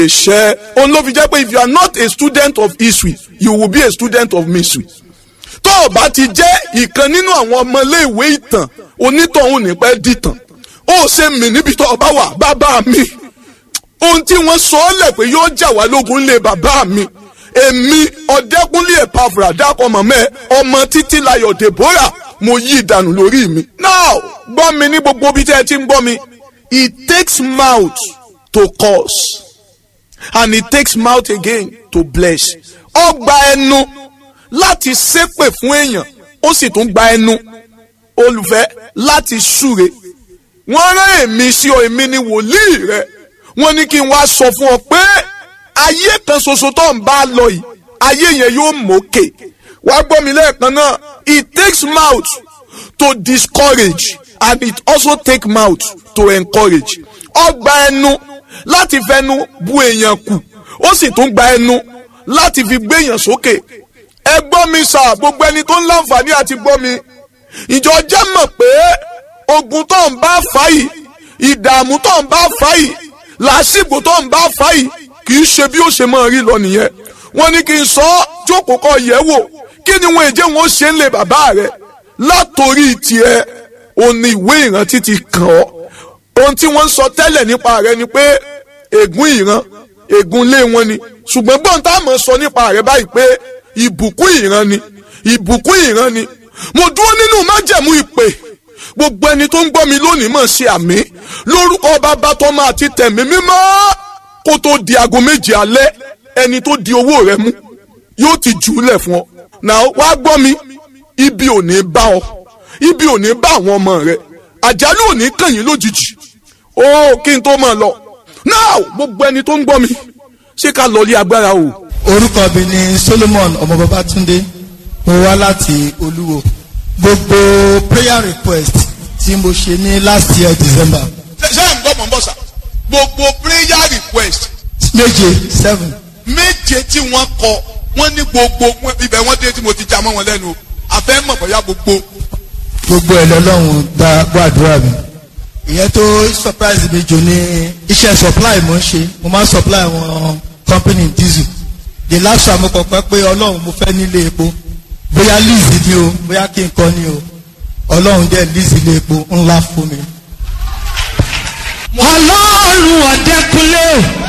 ṣẹ́ òun ló fi jẹ́ pé if you are not a student of history you will be a student of mystery tó o bá ti jẹ́ ìkan nínú àwọn ọmọléèwé ìtàn onítọ̀hún nípẹ́ dìtàn ó ṣe mí níbi tó o bá wà bàbá mi ohun tí wọ́n sọ ọ́ lẹ̀ pé yóò jà wá lógun lé bàbá mi èmi ọ̀dẹ́kúnlé ẹ̀pàfùrà dákọ̀ mọ̀mọ́ ẹ ọmọ títí layọ̀ deborah mo yí ìdànù lórí mi. now gbọ́ mi ní gbogbo ibi tí ẹ ti ń gbọ́ mi it takes mouth to curse and it takes mouth again to bless. ó gba ẹnu láti ṣépè fún èèyàn ó sì tún gba ẹnu olùfẹ́ láti súre wọ́n rán èmi sí ọ èmi ni wòlíì rẹ wọ́n ní kí n wá sọ fún ọ pé ayé kan ṣoṣo tó ń bá lọ yìí ayé yẹn yóò mókè wá gbọ́ mi lẹ́ẹ̀kan náà it takes mouth to discourage and it also take mouth to encourage ó gba ẹnu láti fẹnu bu èèyàn kù ó sì tún gba ẹnu láti fi gbé èèyàn sókè ẹ gbọ́ mi sà gbogbo ẹni tó ń láǹfààní àti gbọ́ mi ìjọ jẹ́ mọ̀ pé ogun tó ń bá fà yìí ìdààmú tó ń bá fà yìí làásìgbò tó ń bá fà yìí kì í ṣe bí ó ṣe máa rí lọ nìyẹn wọ́n ní kí n sọ ọ́ jókòó kọ yẹ̀ wò kí ni wọn èjẹ wọn ṣe ń lè bàbá rẹ látòrí tiẹ̀ òní ìwé ìrántí ti kàn ọ́ ohun tí wọ́n ń sọ tẹ́lẹ̀ nípa rẹ ni pé ègún ìran ègún ilé wọn ni ṣùgbọ́n gbọ́n tá a mọ̀ sọ nípa rẹ báyìí pé ìbùkún ìran ni ìbùkún ìran ni mo dúró nínú májẹ̀mú ìpè gbogbo ẹni tó ń gbọ́ mi lónìí mọ̀ ṣe àmì lórúkọ bàbá tọ́mọ àti tẹ̀mí mímọ́ kó tó di aago méje alẹ́ ẹni tó di owó rẹ mú yóò ti jù ú lẹ̀ fún ọ. náà wá gbọ́ mi ibi ò ní bá ọ ibi ò ní bá àwọn ọmọ rẹ àjálù ò ní kàn yín lójijì ó kí n tó máa lọ. náà gbogbo ẹni tó ń gbọ́ mi ṣé ká lọ lé agbára o. orúkọ mi ni Solomon ọmọ Babátúndé mo wá láti Olúwo gbogbo prayer request tí mo ṣe ní last year December ṣé ẹ̀ ń gbọ́ mọ̀ ń bọ̀ sà gbogbo prayer request méje seven méje tí wọ́n kọ wọ́n ní gbogbo ibẹ̀ wọ́n dé tí mo ti já mọ́ wọn lẹ́nu àfẹ́ mọ̀ bóyá gbogbo. gbogbo ẹ̀ lọ́lọ́run gba gbàdúrà mi ìyẹn tó surprise mi jù ní iṣẹ́ supply mo ń ṣe mo máa ń supply àwọn company diesel the last time mo kọ̀ pẹ́ pé ọlọ́run mo fẹ́ nílé epo bóyá lease ni o bóyá kí n kọ́ ni o ọlọ́run dẹ̀ lease ilé epo ńlá fún mi. ọlọ́run ọ̀dẹ́kunlé